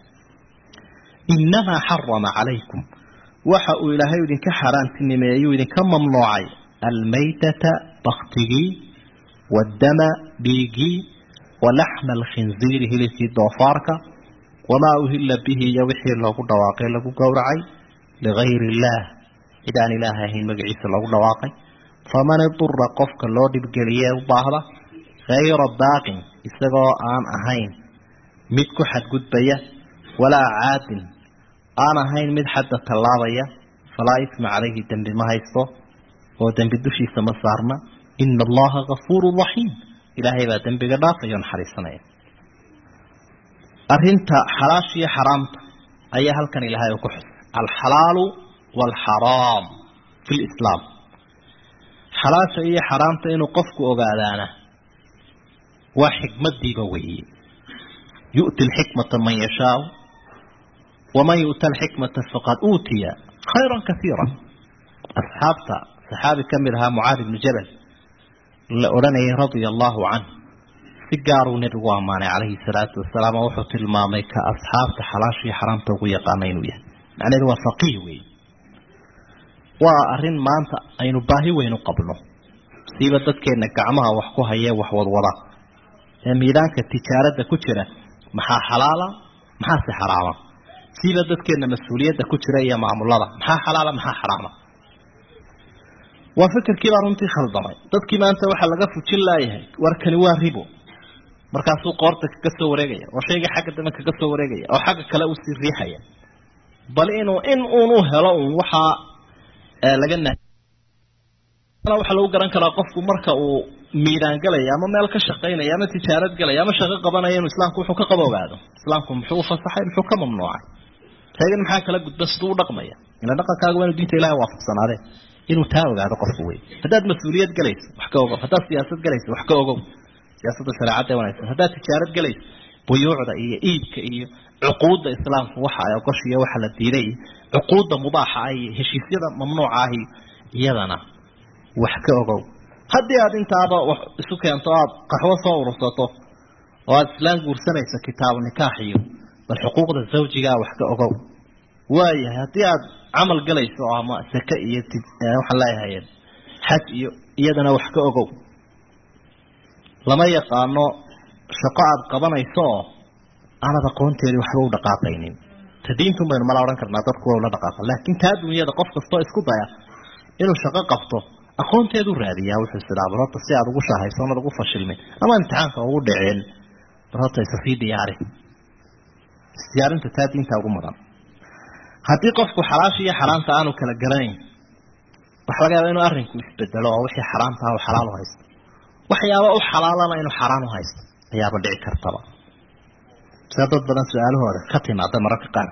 inamaa xarama calaykum waxa uu ilaahay idinka xaaraantinimeeyuu idinka mamnuucay almaytata baktigii waddama dhiigii walaxma alkhinziiri hilibkii doofaarka wamaa uhilla bihi iyo wixii loogu dhawaaqay lagu gowracay ligayri illaah cid aan ilaahay ahayn magaciisa loogu dhawaaqay faman idura qofka loo dhibgeliye u baahda hayra baaqin isagoo aan ahayn mid ku xadgudbaya walaa caadin aan ahayn mid xadda tallaabaya falaa isma calayhi dembi ma haysto oo dembi dushiisa ma saarna ina allaha gafuuru raxiim ilaahay baa dembiga dhaafaya o naxariisanaya arrinta xalaasha iyo xaraamta ayaa halkan ilaahay uu ku xusay alxalaalu waalxaraam fi lislaam xalaasha iyo xaraamta inuu qofku ogaadaana waa xikmadiiba weeye yu'ti alxikmata man yashaau waman yu'ta alxikmata faqad uutiya khayran kaiira asxaabta saxaabi ka mid ahaa mucaad ibnu jabal la odhanayay radia allahu canh si gaaruu nebigu ammaanay calayhi salaatu wasalaam oo wuxuu tilmaamay ka asxaabta xalaasha iyo xaraamta ugu yaqaana inuu yahay macnaheedu waa faqiih weeye waa arrin maanta aynu baahi weyn u qabno siiba dadkeenna gacmaha wax ku hayee wax wadwada ee miidaanka tijaaradda ku jira maxaa xalaala maxaase xaraama siiba dadkeenna mas-uuliyadda ku jira iyo maamulada maxaa xalaala maxaa xaraama waa fikirkii baa runtii khaldamay dadkii maanta waxaa laga fujin laayahay warkani waa ribo markaasuu qoorta kaga soo wareegaya oo shayga xagga dambe kaga soo wareegaya oo xagga kale usii riixaya bal inuu in uunu helo un waxaa laga waxaa lagu garan karaa qofku marka uu miidaan galaya ama meel ka shaqaynaya ama tijaarad galaya ama shaqo qabanaya inuu islaamku wuxuu ka qaba ogaado islaamku muxuu ufasaxay muxuu ka mamnuucay taagan maxaa kala gudba siduu u dhaqmaya ila dhaqankaaga waa inuu diinta ilahay waafaqsanaadee inuu taa ogaado qofku wey haddaad mas-uuliyad galayso wax ka ogow haddaad siyaasad galayso wax ka ogow siyaasadda shareecadda wanaagsan haddaad tijaarad galayso buyuucda iyo iibka iyo cuquudda islaamku waxa ay ogoshiyo waxa la diiday cuquudda mubaaxa ah iyo heshiisyada mamnuuca ahi iyadana wax ka ogow haddii aad intaaba wax isu keento aad qaxwo soo urursato oo aada islaan guursanayso kitaabu nikaax iyo bal xuquuqda zawjigaa wax ka ogow waayahay haddii aad camal galayso ama sake iyo waxaan leeyahay xaj iyo iyadana wax ka ogow lama yaqaano shaqo aada qabanayso oo aanad aqoonteedii waxba u dhaqaaqaynin ta diintun baynu mala odhan karnaa dadku waa ula dhaqaaqa laakiin taa dunyada qof kastoo isku daya inuu shaqo qabto aqoonteedu raadiyaa wuxuu isidaa bal horta si aad ugu shahayso onad ugu fashilmin ama imtixaanka ugu dhicin bal horta isa sii diyaari isdiyaarinta taa diinta ugu mudan haddii qofku xalaasha iyo xaraamta aanu kala garanayn waxa laga yaaba inuu arrinku isbedelo oo wixii xaraamtaha u xalaal u haysto waxyaaba u xalaalana inuu xaraan u haysto ayaaba dhici kartaba sida dad badan su-aalahooda ka timaada mararka qaar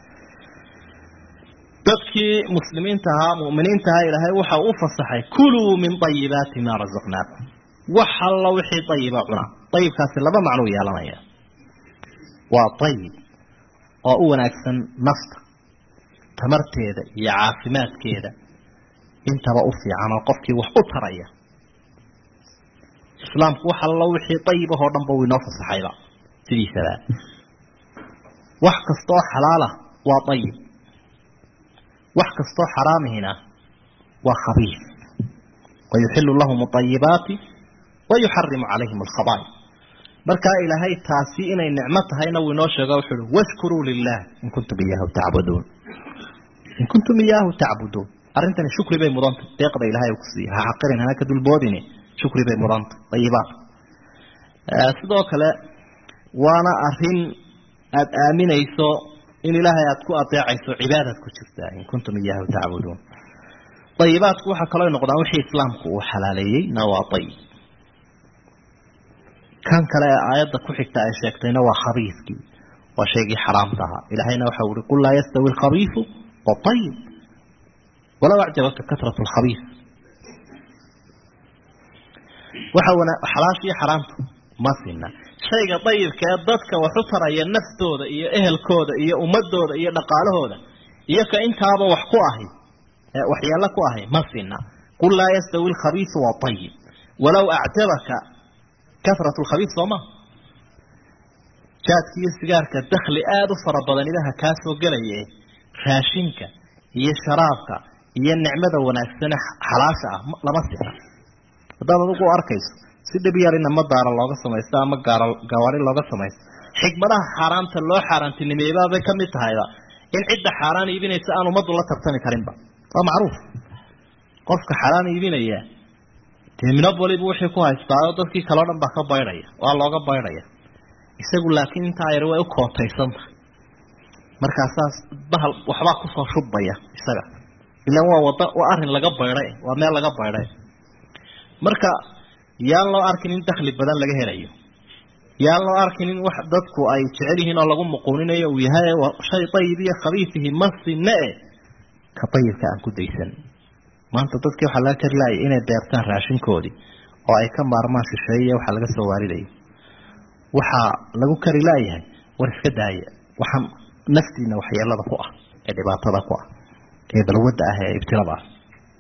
dadkii muslimiinta ahaa mu'miniinta ahaa ilaahay waxa u fasaxay kuluu min ayibaati maa rasaqnaakum wax allo wixii ayiba cuna ayibkaasi laba macnuu yeelanaya waa ayib oo u wanaagsan nafta tamarteeda iyo caafimaadkeeda intaba u fiican oo qofkii wax u taraya islaamku wax allo wixii ayibahoo dhanba uu inoo fasaxayba sidiisaba wax kastaoo xalaalah waa ayib wax kastoo xaraamihina waa khabiif wayuxilu lahum ayibaati wayuxarimu calayhim alkhabaa'i markaa ilaahay taasi inay nicmo tahayna wuu inoo sheego wuxu uhi washkuruu lilah in kuntum iyaahu tacbuduun in kuntum iyaahu tacbuduun arrintani shukri bay mudantay deeqda ilahay ku siiya ha xaqirin hana ka dulboodine shukri bay mudantay ayibaat sidoo kale waana arin aada aaminayso in ilaahay aada ku adeecayso cibaadaad ku jirtaa in kuntum iyaahu tacbuduun ayibaatku waxaa kaloo noqdaan wixii islaamku uu xalaaleeyey na waa ayib kan kale ee aayadda ku xigta ay sheegtayna waa khabiifkii waa shaygii xaraamta ahaa ilahayna waxa uhi qul laa yastawi alkhabiifu waayib walow acjabaka katrat lkhabiif waxa wana xalaasha iyo xaraamta ma sina shayga dayibka ee dadka wax u taraya naftooda iyo ehelkooda iyo ummadooda iyo dhaqaalahooda iyo ka intaaba wax ku ahi waxyeelo ku ahi ma sina qul laa yastawi alkhabiisu waayib walow acjabaka katrat lkhabiis sooma jaadka iyo sigaarka dakli aada u fara badan idaha kaa soo gelaye raashinka iyo sharaabka iyo nicmada wanaagsane xalaasha ah lama sina haddaad adigu arkayso si dhib yar in ama daara looga samaysto ama gaara gawaari looga samaysto xikmadaha xaaraanta loo xaaraantinimeeybabay ka mid tahayba in cidda xaaraan iibinaysa aan ummaddu la tartami karinba waa macruuf qofka xaaraan iibinaya dee minobolibu wixii ku haystaayo dadkii kaleo dhan baa ka baydhaya waa looga baydhaya isagu laakiin intaa yar way u kootaysantahay markaasaas bahal waxbaa kusoo shubaya isaga ilaan waa wada waa arrin laga baydhay waa meel laga baydhay marka yaan loo arkin in dakli badan laga helayo yaan loo arkin in wax dadku ay jecel yihiin oo lagu muquuninayo uu yahay shay ayib iyo khabiisihi ma sine e ka ayibka aan ku daysan maanta dadkii waxaa laga kari laayay inay beertaan raashinkoodii oo ay ka maarmaan shisheeye waxaa laga soo waaridaya waxaa lagu kari laayahay war iska daaya waxaan naftiina waxyeelada ku ah ee dhibaatada ku ah ee balwadda ah ee ibtilada ah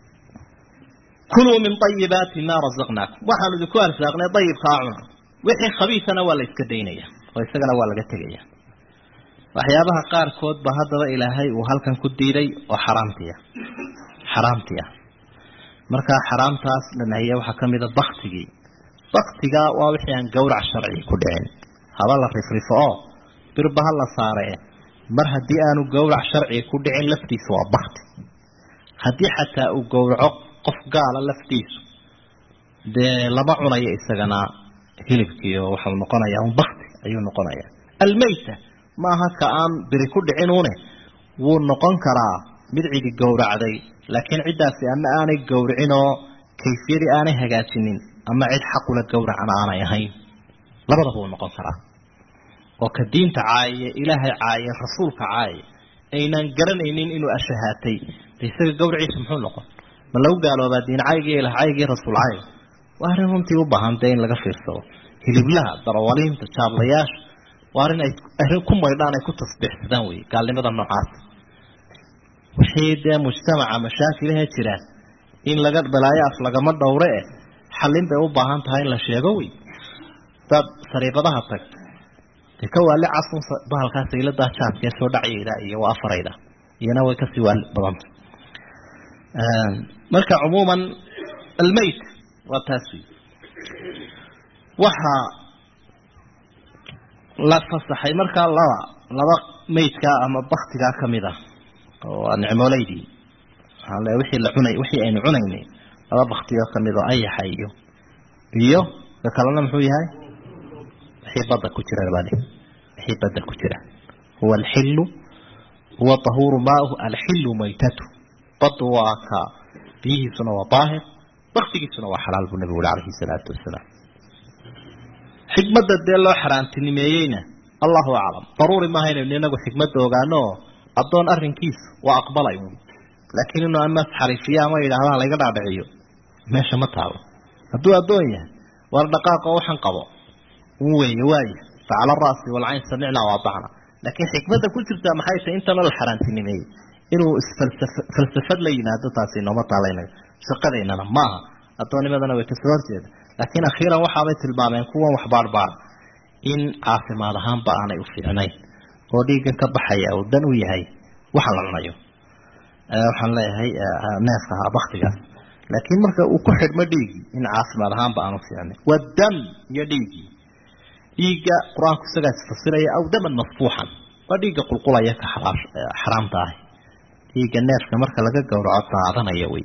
kuluu min ayibaati maa razaqnaakum waxaanu idinku arsaaqnay ayibkaa cuna wixii khabiisana waa la iska daynaya oo isagana waa laga tegaya waxyaabaha qaarkood ba haddaba ilaahay uu halkan ku diiday oo xaraamtiya xaraamti ah markaa xaraamtaas la nahiye waxaa ka mida baktigii baktiga waa wixii aan gawrac sharci ku dhicin haba la rifrifo oo birba ha la saaree mar haddii aanu gawrac sharciga ku dhicin laftiisa waa bakti haddii xataa uu gowraco qof gaala laftiisu dee lama cunayo isagana hilibkii oo waxau noqonayaa un bakti ayuu noqonayaa almayta maaha ka aan biri ku dhicinuune wuu noqon karaa mid cidi gowracday laakiin ciddaasi ama aanay gowricin oo kayfiyadii aanay hagaajinin ama cid xaqula gowracan aanay ahayn labadaba uu noqon karaa oo ka diinta caayaya ilaahay caayay rasuulka caayay aynaan garanaynin inuu ashahaatay de isaga gawraciisa muxuu noqon ma lagu gaaloobaa diin caygii ilah caygii rasuul cayga waa arrin runtii u baahan dee in laga fiirsado hiliblaha darawaliinta jaablayaasha waa arrin ay arrin ku maydhaan ay ku tasbiixsadaan wey gaalnimada noocaas wixii dee mujtamaca mashaakilaha jiraan in laga balaayo af lagama dhowre eh xallin bay u baahan tahay in la sheego wey daad sariibadaha tag de ka waali casun bahalkaa sayladaa jaadkee soo dhacyayda iyo waa afarayda iyana way kasii waali badanta marka cumuuman almayt waa taas wey waxaa la fasaxay markaa laba laba maydkaa ama baktigaa kamid ah oo waa nicmooleydii waxaan le wixii la cunay wixii aynu cunaynay laba bakti oo kamid oo ayaxa iyo iyo ka kalena muxuu yahay wixii badda ku jira bali wixii badda ku jira huwa alxilu huwa tahuuru maauhu alxilu maytatu baddu waa ka biyihiisuna waa daahir baktigiisuna waa xalaal buu nabigu uri calayhi salaatu wasalaam xikmadda dee loo xaaraantinimeeyeyna allahu aclam daruuri maaha inaynu inagu xikmadda ogaano oo addoon arrinkiisu waa aqbalay uun laakiin inuu ama xariifiyo ama yidhahdaan layga dhaadhiciyo meesha ma taalo hadduu addoon yahay war dhaqaaqa waxan qabo un weeye waaye facala ra'si walcayn samicna waadacna laakiin xikmadda ku jirtaa maxay tahay intanoo la xaaraantinimeeyey inuu isfalsafad la yimaado taasi nooma taalaynayo shaqadeynana maaha addoonnimadana way kasoo horjeeda laakiin akhiiran waxaabay tilmaameen kuwan wax baarbaar in caafimaad ahaanba aanay u fiicnayn oo dhiiggan ka baxaya uu dan u yahay waxa la cunayo waxaan leeyahay neefka ahaa baktigaas laakiin marka uu ku xidhmo dhiiggii in caafimaad ahaanba aan u fiicnayn wadam iyo dhiiggii dhiigga qur-aanku isagaa isfasiraya aw daman masfuuxan waa dhiigga qulqulaya ka xaraamta ahi dhiigga neefka marka laga gowraco daadanaya wey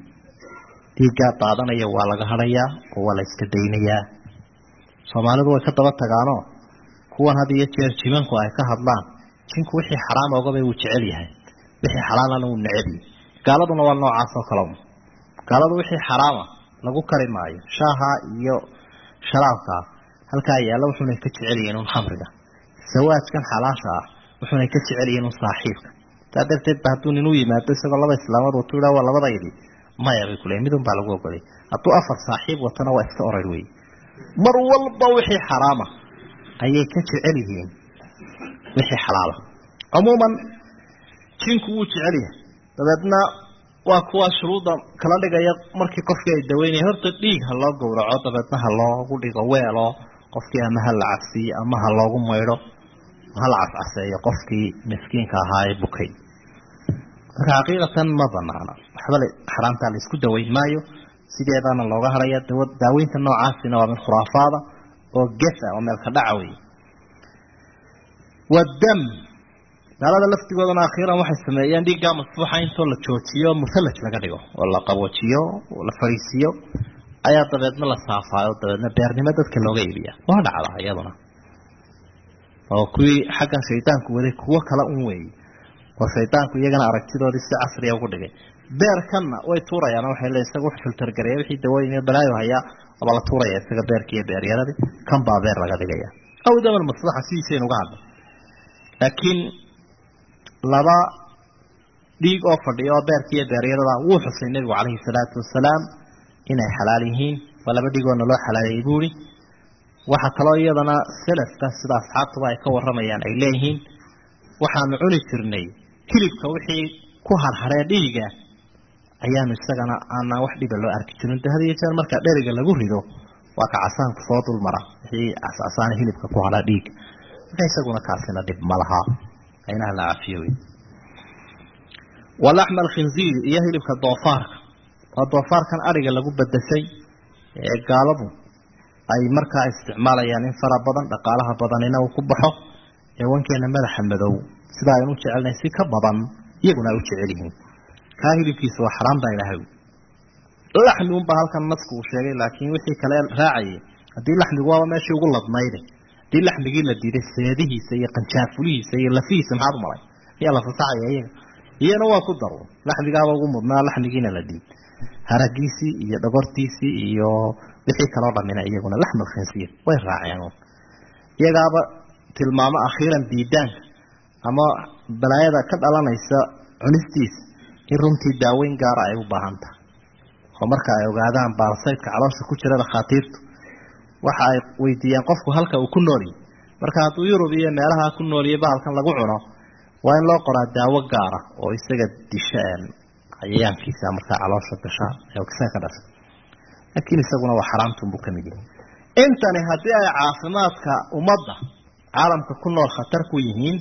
dhiiggaa daadanaya waa laga hadhayaa oo waa la iska daynayaa soomaalidu way ka daba tagaanoo kuwan had iyo jeer jimanku ay ka hadlaan jinku wixii xaraam ogabay wuu jecel yahay wixii xalaalana wuu neceb yahay gaaladuna waa noocaas oo kale gaaladu wixii xaraama lagu kari maayo shaaha iyo sharaabkaa halkaa yaalla wuxuunay ka jecel yihiin un khamriga sawaajkan xalaasha ah wuxuunay ka jecel yihiin un saaxiibka saa darteed ba hadduu nin u yimaado isagoo laba islaamood watu idhaa waa labadaydi maya bay kuleeyiin midun baa lagu ogolay hadduu afar saaxiib watana waa iska orar wey mar walba wixii xaraama ayay ka jecel yihiin wixii xalaala cumuuman jinku wuu jecel yahay dabeedna waa kuwa shuruudda kala dhigaya markii qofkii ay daweynaya horta dhiig ha loo gowraco dabeedna ha loogu dhigo weelo qofkii ama ha la cabsiiyo ama ha loogu maydho ha la cascaseeyo qofkii miskiinka ahaa ee bukay marka xaqiiqatan ma banaana waxba xaraamtaa la isku daweyn maayo sideedaana looga hadhaya daaweynta noocaasina waa mid khuraafaada oo gesa oo meelka dhaca wey wadam gaalada laftigoodana akhiiran waxay sameeyeen dhiiggaa masfuuxa intoo la joojiyo musalaj laga dhigo oo la qaboojiyo oo la fariisiyo ayaa dabeedna la saafaayo dabeedna beernimo dadka looga iibiya waa dhacdaa iyaduna oo kuwii xaggan shaydaanku waday kuwo kale un weeye oo shaydaanku iyagana aragtidoodii si casriya ugu dhigay beerkanna way tuurayaan waxay le isaga wax filtergareeya wixii dawooyin iyo balaayo hayaa aba la tuuraya isaga beerkii iyo beeryaradii kan baa beer laga dhigaya aw daman maslaxa sidiisaynu uga hadlay laakiin laba dhiig oo fadhiya oo beerkii iyo beeryarada wuu xusay nebigu calayhi salaatu wasalaam inay xalaal yihiin waa laba dhigoona loo xalaaleeyey buuri waxaa kaloo iyadana selafka sida asxaabtuba ay ka waramayaan ay leeyihiin waxaanu cuni jirnay hilibka wixii ku harharee dhiiga ayaanu isagana aanaan wax dhiba loo arki jirin de had iyo jeer marka dheriga lagu rido waa ka casaanku soo dulmara wixii cascasaana hilibka ku hadha dhiiga marka isaguna kaasina dhib ma laha aynaha la cafiyo wey walaxma alkhinziiri iyo hilibka doofaarka waa doofaarkan adhiga lagu bedeshay ee gaaladu ay markaa isticmaalayaan in fara badan dhaqaalaha badanina uu ku baxo ee wankeena madaxa madow sida aynu u jecelnahay si ka badan iyaguna ay u jecel yihiin kaa hilibkiisa waa xaraam baa ilahay laxmi unbaa halkan nasku uu sheegay laakiin wixii kale raacayay haddii laxmigu waaba meeshii ugu ladnayde haddii laxmigii la diiday seedihiisa iyo qanjaafulihiisa iyo lafihiisa maxaad u malay miyaa la fasaxaya iyaga iyana waa ku daro laxmigaaba ugu mudnaa laxmigiina la diid haragiisii iyo dhogortiisii iyo wixii kaloo dhamina iyaguna laxmal khinsiir way raaceen iyagaaba tilmaamo akhiiran diidaanka ama balaayada ka dhalanaysa cunistiisa in runtii daaweyn gaara ay u baahan tahay oo marka ay ogaadaan baarsaydka caloosha ku jira dhakhaatiirtu waxa ay weydiiyaan qofku halka uu ku noolyahy marka hadduu yurub iyo meelaha ku nooliyay bahalkan lagu cuno waa in loo qoraa daawo gaara oo isaga disha cayayaankiisa markaa caloosha gasha isaga ka dhasha laakiin isaguna waa xaraamtunbuu ka mid yahay intani haddii ay caafimaadka ummadda caalamka ku nool khatar ku yihiin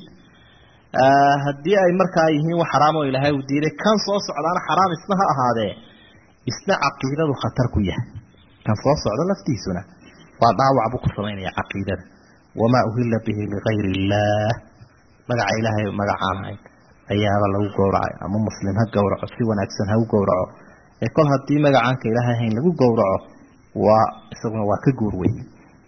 haddii ay markaa yihiin wax xaraam oo ilaahay uu diiday kan soo socdaana xaraam isna ha ahaadee isna caqiidadu khatar ku yahay kan soo socda laftiisuna waa dhaawac buu ku samaynaya caqiidada wamaa uhilla bihi ligayri illaah magaca ilaahay magacaan ahayn ayaaba lagu gowracay ama muslim ha gowraco si wanaagsan ha u gowraco ee kol haddii magacaanka ilaahay ahayn lagu gowraco waa isaguna waa ka guur weyn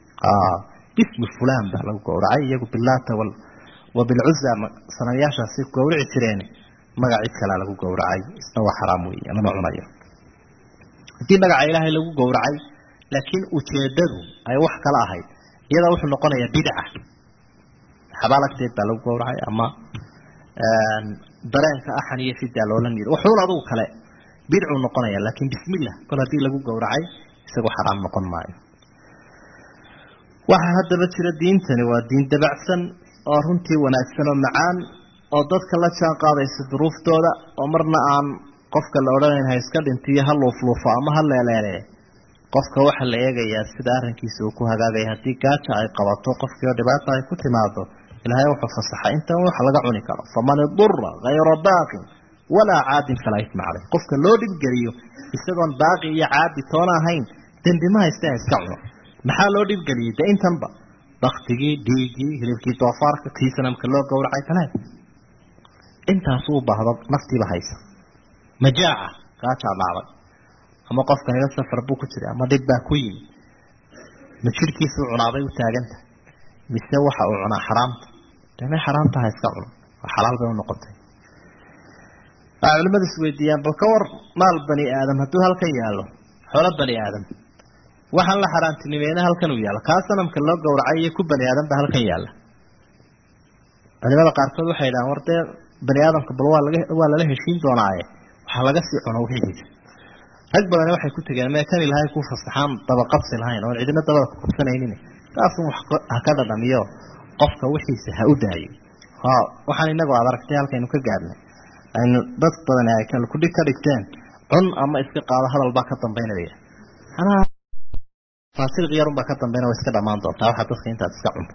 bismi fulan baa lagu gowracay iyagu bilaata wa bilcuza sanamyaashaasi gowrici jireen magac cid kalea lagu gowracay isna waa xaraam wey lama cunayo haddii magaca ilaahay lagu gowracay laakiin ujeedadu ay wax kala ahayd iyada wuxuu noqonayaa bidca xabaalagteed baa lagu gowracay ama dareenka axan iyo fidaa loola niido waxuun adugu kale bidcuu noqonaya laakiin bismillah kol haddii lagu gowracay isagoo xaraam noqon maayo waxaa haddaba jira diintani waa diin dabacsan oo runtii wanaagsan oo macaan oo dadka la jaan qaadaysa duruuftooda oo marna aan qofka la odhanayn ha iska dhintiyo ha luufluufo ama ha leeleele qofka waxaa la eegayaa sida arrinkiisa uu ku hagaagaya haddii gaaja ay qabato qofkii oo dhibaata ay ku timaado ilaahay wuxuu fasaxay intan wax laga cuni karo faman idura hayra baaqin walaa caadin falaa isma caleyh qofka loo dhibgeliyo isagoon baaqi iyo caadi toona ahayn dembi ma hayste ha iska cuno maxaa loo dhibgeliyey de intanba baktigii dhiigii hilibkii doofaarka kii sanamka loo gowracay kale intaasuu u baahdo naftiiba haysa majaaca gaajaa dhacday ama qofkanila safar buu ku jiray ama dhib baa ku yimi ma jirhkiisuu cunaabay u taaganta mise waxa uu cunaa xaraamta deme xaraamta ha iska cuno waa xalaal bay unoqotay waxaa culimadu isweydiiyaan bal ka war maal bani aadam hadduu halkan yaallo xoolo bani aadam waxaan la xaaraantinimeena halkan uu yaalla kaa sanamka loo gowracay iyo ku bani aadam ba halkan yaalla culimada qaarkood waxay yidhahaan war dee bani aadamka bal waa laga waa lala heshiin doonaaye waxaa laga sii cuno wixiisa rag badani waxay ku tegeen mee kan ilahay ku fasaxaan dabaqabsi lahayn oon cidina dabada ku qabsanaynin kaasun wax ha ka dhadhamiyo qofka wixiisa ha u daayo ha waxaan inagu aad aragtay halkaynu ka gaadnay aynu dad badani ay kalkudhig ka dhigteen cun ama iska qaado hadal baa ka dambaynaya anaa faasiq yarun baa ka dambayna way iska dhamaan doontaa waxaa dadka intaad iska cunto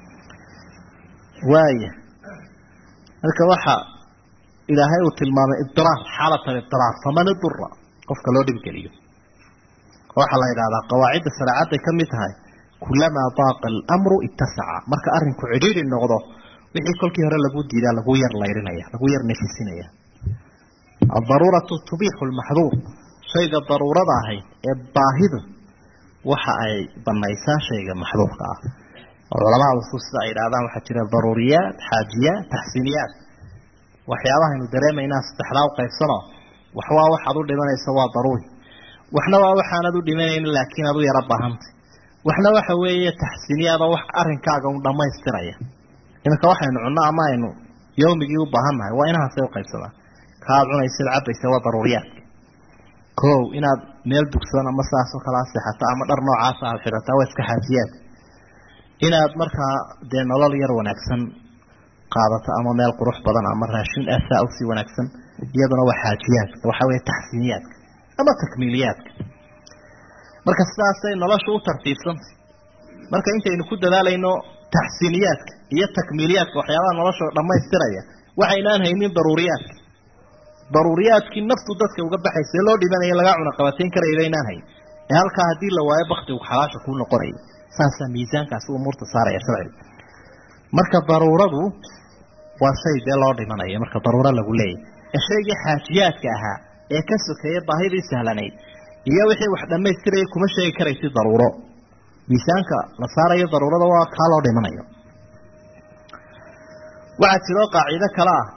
waaya marka waxa ilaahay uu tilmaamay idiraar xaalat alidiraar faman idura qofka loo dhibgeliyo waxaa la yidhahdaa qawaacidda shareecadday ka mid tahay kulamaa daaqa alamru ittasaca marka arrinku cidhiidhi noqdo wixii kolkii hore lagu diidaa lagu yar layrinaya lagu yar nefisinaya aldaruuratu tubiixu lmaxduur shayga daruurada ahayd ee baahidu waxa ay banaysaa shayga maxduurka ah oo culamada usul sida ay yidhahdaan waxaa jira daruuriyaat xaajiyaat taxsiiniyaat waxyaabahaynu dareemaynaa saddexdaa u qaybsano wax waa waxaad u dhimanaysa waa daruuri waxna waa waxaanad u dhimanaynin laakiin aad u yaro baahantay waxna waxa weeye taxsiiniyaadoo wax arrinkaaga un dhammaystiraya iminka waxaynu cunno ama aynu yawmigii u baahannahay waa inahaasay u qaybsamaan kaaad cunaysid cabaysa waa daruuriyaadka kow inaad meel dugsoon ama saasoo kalaa seexato ama dhar noocaasa aad xidhataa waa iska xaajiyaad inaad markaa dee nolol yar wanaagsan qaadato ama meel qurux badan ama raashin asaa usii wanaagsan iyaduna waa xaajiyaadka waxaa weeye taxsiiniyaadka ama takmiiliyaadka marka sidaasay nolosha u tartiibsantay marka intaynu ku dadaalayno taxsiiniyaadka iyo takmiiliyaadka waxyaabaha nolosha dhammaystiraya waxaynaan haynin daruuriyaadka daruuriyaadkii naftu dadka uga baxaysa loo dhibanaya lagaa cuna qabateyn karayba inaan hayn ee halkaa haddii la waayo baktigu xalaasha kuu noqonaya saasaa miisaankaasi umuurta saaraya sharciga marka daruuradu waa shay dee loo dhimanayo marka daruuro lagu leeyahy ee shaygii xaajiyaadka ahaa ee ka sokeeya baahidii sahlanayd iyo wixii wax dhammaystiraya kuma sheegi karaysi daruuro miisaanka la saarayo daruurada waa kaa loo dhimanayo waxaa jiroo qaacido kale ah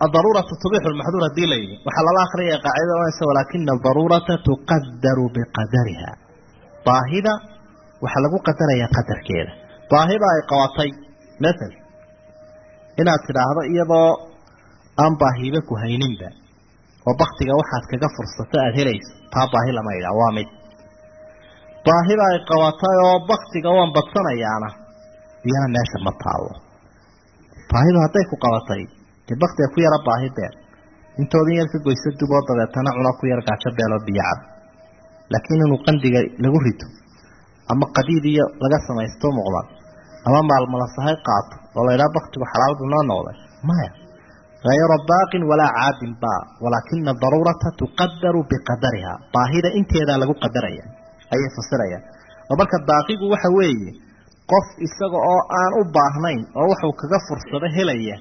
adaruuratu tubixu lmaxduur hadii la yidhi waxaa lala akriyaya qaacidada ohanaysa walaakina adaruurata tuqadaru biqadariha baahida waxaa lagu qadarayaa qadarkeeda baahida ay qabatay mathal inaad tidhaahdo iyadoo aan baahiba ku hayninba oo baktiga waxaad kaga fursato aada helayso taa baahi lama idhaa waa mid baahida ay qabatay oo baktiga waan badsanayaana iyana meesha ma taalo baahidu hadday ku qabatay dee baktiga ku yara baahi beel intoodin yar ka goyso duboo dabeetana cuna ku yar gaajo beeloo biyo cab laakiin inuu qandiga lagu rito ama qadiid iyo laga samaysto muuqda ama maalmalasahay qaato oo la idhaha baktigu xalaalbu noo noqday maya hayra baaqin walaa caadin ba walaakina daruurata tuqadaru biqadariha baahida inteedaa lagu qadaraya ayay fasirayaan oo marka baaqigu waxa weeye qof isaga oo aan u baahnayn oo waxuu kaga fursado helaya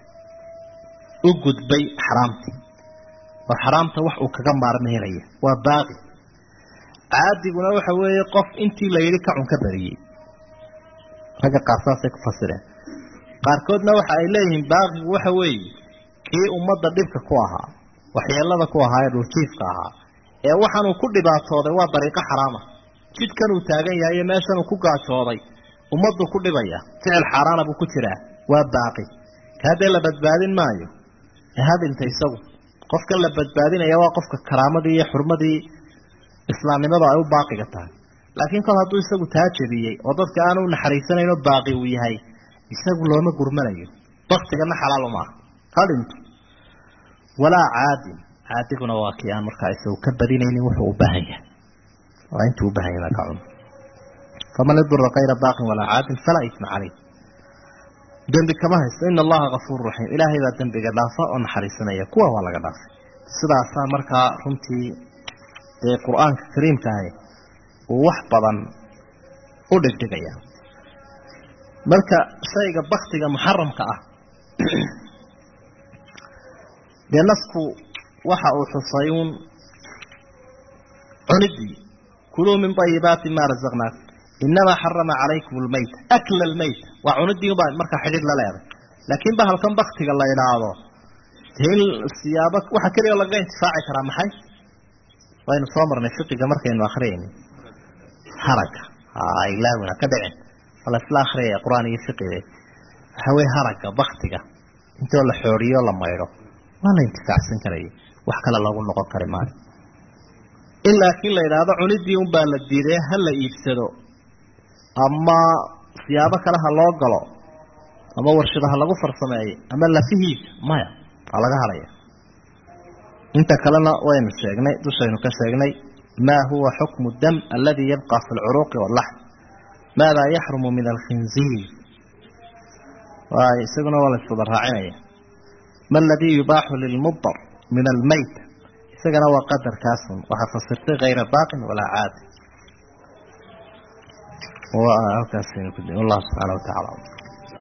u gudbay xaraamtii oo xaraamta wax uu kaga maarmo helaya waa baaqi caadiguna waxa weeye qof intii la yidhi kacun ka badiyey ragga qaar saasay ku fasireen qaarkoodna waxa ay leeyihiin baaqigu waxa weeye kii ummadda dhibka ku ahaa waxyeelada ku ahaa ee dhuljiifka ahaa ee waxaanuu ku dhibaatooday waa dariiqo xaraama jidkanuu taagan yahay iyo meeshanuu ku gaajooday ummaddu ku dhibaya ficil xaaraana buu ku jiraa waa baaqi ka haddee la badbaadin maayo ee hadinta isagu qofkan la badbaadinaya waa qofka karaamadii iyo xurmadii islaamnimadu ay u baaqiga tahay laakiin kol hadduu isagu taa jebiyey oo dadka aanu naxariisanayno baaqi uu yahay isagu looma gurmanayo baktigana xalaal uma aha ha dhinto walaa caadin caadiguna waa kii aan markaa isagu ka badinaynin wuxuu u baahan yahay waa intuu u baahan yahay ka cun faman idura kayra baaqin walaa caadin falaa isma caleyh dembi kama haysto ina allaha kafuuru raxiim ilaahay baa dembiga dhaafa oo naxariisanaya kuwa waa laga dhaafay sidaasaa markaa runtii ee qur-aanka kariimka ahi uu wax badan u dhigdhigaya marka shayga baktiga muxaramka ah dee nasku waxa uu xusay uun cunidii kuluu min ayibaati ma razaqnaakum inamaa xarama calaykum lmayta akla lmayta waa cunidii ubaa markaa xidhiid la leeday laakiin bahalkan baktiga la idhaahdo dee in siyaabo waxa keliya lagaga intifaaci karaa maxay waynu soo marnay fiqiga markaynu akriyayni haraga ilaawina ka dhicin wala isla akriyaya qur-aan iyo fiqiga waxa weye haraga baktiga intoo la xooriyo la maydho waa la intifaacsan karaya wax kale loogu noqon kari maayo in laakiin la yidhaahdo cunidii unbaa la diiday ha la iibsado ama siyaabo kale ha loo galo ama warshada ha lagu farsameeyo ama lafihiisa maya waa laga hadhaya inta kalena waynu sheegnay dushaynu ka sheegnay ma huwa xukmu dam aladi yabqa fi lcuruuqi wاllaxm maada yaxrumu min alkhinziir waay isaguna waa la iswada raacinaya ma aladii yubaaxu lilmudar min almayt isagana waa qadarkaasun waxaa fasirtay kayra baaqin walaa caadi halkaas wallahu subxaana wa tacala